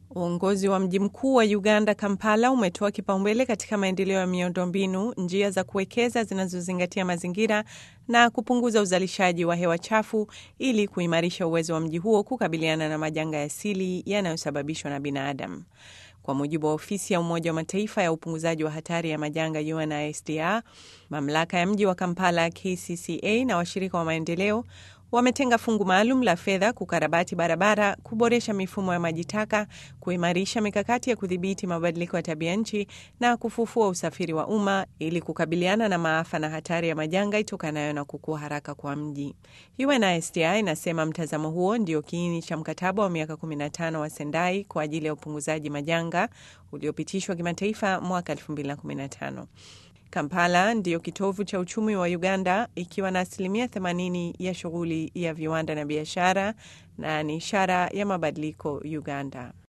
Uongozi wa mji mkuu wa Uganda, Kampala, umetoa kipaumbele katika maendeleo ya miundombinu, njia za kuwekeza zinazozingatia mazingira na kupunguza uzalishaji wa hewa chafu ili kuimarisha uwezo wa mji huo kukabiliana na majanga ya asili yanayosababishwa na binadamu. Kwa mujibu wa ofisi ya Umoja wa Mataifa ya upunguzaji wa hatari ya majanga UNISDR, mamlaka ya mji wa Kampala KCCA na washirika wa maendeleo wametenga fungu maalum la fedha kukarabati barabara, kuboresha mifumo ya maji taka, kuimarisha mikakati ya kudhibiti mabadiliko ya tabia nchi na kufufua usafiri wa umma ili kukabiliana na maafa na hatari ya majanga itokanayo na kukua haraka kwa mji. UNISDR inasema mtazamo huo ndio kiini cha mkataba wa miaka 15 wa Sendai kwa ajili ya upunguzaji majanga uliopitishwa kimataifa mwaka 2015. Kampala ndiyo kitovu cha uchumi wa Uganda ikiwa na asilimia 80 ya shughuli ya viwanda na biashara na ni ishara ya mabadiliko Uganda.